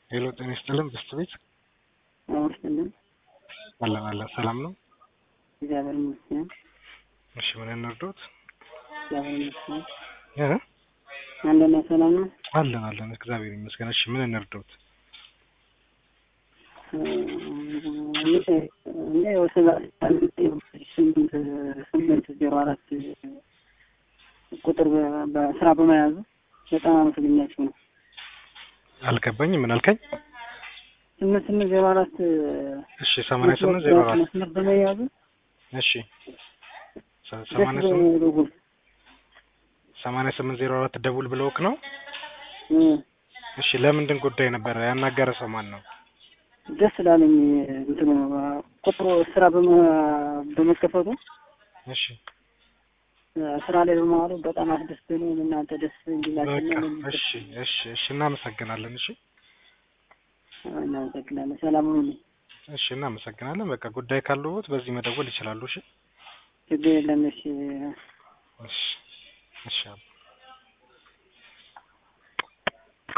ሄሎ ጤና ይስጥልን ብስት ቤት አወርስልን አለን አለን ሰላም ነው እግዚአብሔር ይመስገን። እሺ ምን እንርዶት እግዚአብሔር ይመስገን። እ አንደኛ ሰላም ነው። አለን አለን እግዚአብሔር ይመስገን እሺ ምን እንርዶት እንደ ወሰባ ስምንት ስምንት ዜሮ አራት ቁጥር በ- በስራ በመያዙ በጣም አመሰግኛችሁ ነው። አልገባኝ ምን አልከኝ ስምንት ስምንት ዜሮ አራት እሺ ሰማንያ ስምንት ዜሮ አራት መስመር በመያዙ እሺ ሰ- ደስ ሰማንያ ስምንት በደውል ሰማንያ ስምንት ዜሮ አራት ደውል ብለውክ ነው እ እሺ ለምንድን ጉዳይ ነበረ ያናገረ ሰው ማን ነው ደስ ላለኝ እንትኑ ቁጥሩ ስራ በመ- በመከፈቱ እሺ ስራ ላይ በመዋሉ በጣም አስደስተኝ ነው። እናንተ ደስ እንዲላችሁ በቃ እሺ እሺ እሺ እናመሰግናለን እሺ እናመሰግናለን። ሰላም ሁኑልኝ። እሺ እናመሰግናለን በቃ ጉዳይ ካለዎት በዚህ መደወል ይችላሉ እሺ ችግር የለም። እሺ እሺ እሺ አባ